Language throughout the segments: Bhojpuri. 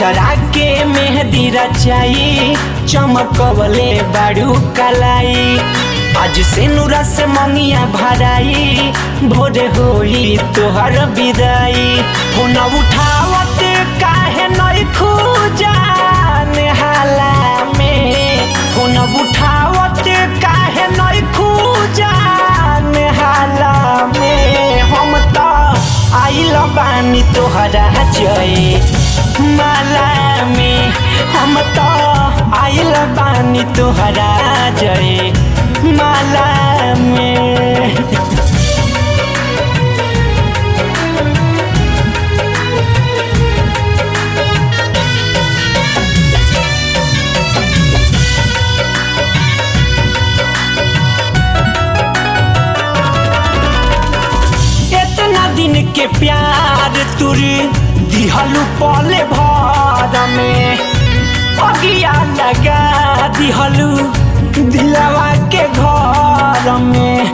दूसरा के मेहंदी रचाई चमकवले बाड़ू कलाई आज से नूरा से मंगिया भराई भोरे होई तोहर विदाई फोन उठावत काहे नई खूजान हाला में फोन उठावत काहे नई खूजान हाला में हम तो आइल बानी तोहरा जय माला में हम तो आइल बानी तोहरा जय माला में इतना दिन के प्यार तुर दिहलू पले भर में अगिया लगा दिहलू दिलवा के घर में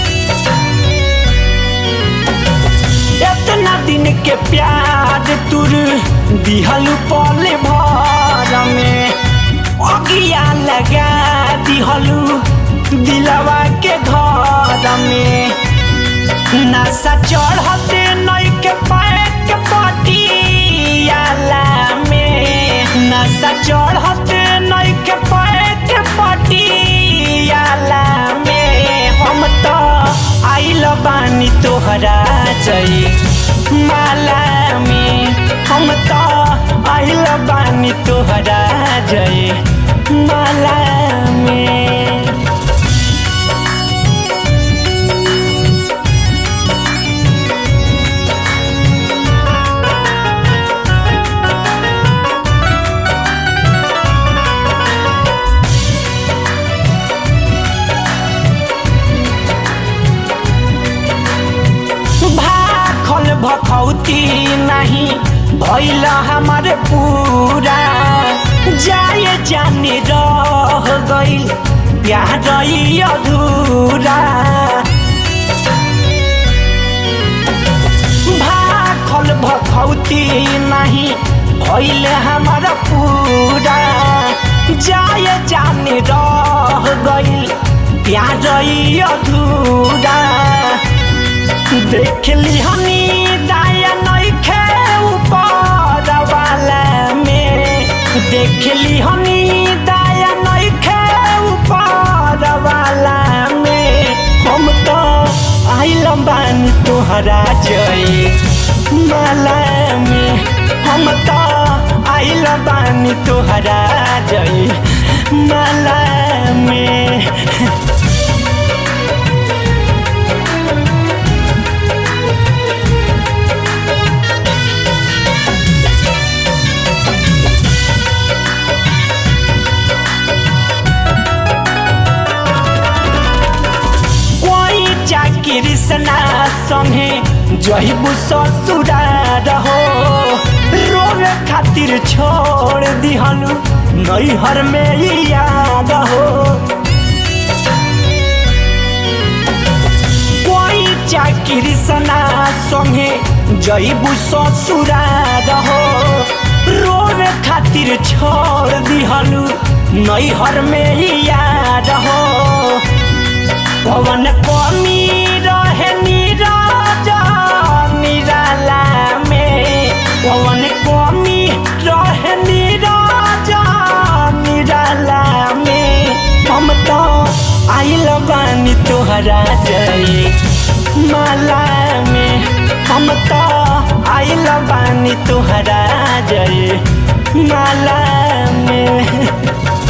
इतना दिन के प्यार तुर दिहलू पले भर में अगिया लगा दिहलू दिलवा के घर में नशा चढ़ते नई के पैक पटियाला में नशा चढ़ते नई के पैक पटियाला में हम तो आइल बानी तोहरा जई माला में हम तो आइल बानी तोहरा जई माला में भाखल भखौती नहीं भैल हमार पूरा जाए जाने रह गइल प्यार ई अधूरा भाखल भखौती नहीं भैल हमार पूरा जाए जाने रह गइल प्यार ई अधूरा देखली हनी दाया नइखे ऊपर वाला में देखली हनी दाया नइखे ऊपर वाला में हम तो आइल बानी तोहरा जय माला में हम तो आइल बानी तोहरा जय माला में कोई चाकिर सना संगे जहिबू ससुरा रहो रोवे खातिर छोड़ दिहनु नैहर में ही याद हो कोई चाकिर सना संगे जहिबू ससुरा रहो रोवे खातिर छोड़ दिहनु नैहर में ही याद हो पवन कमी रहे नीरज निराला में पवन कमी रहे नीरज निराला में हम तो आइल बानी तोहरा जय माला में हम तो आइल बानी तोहरा जय माला में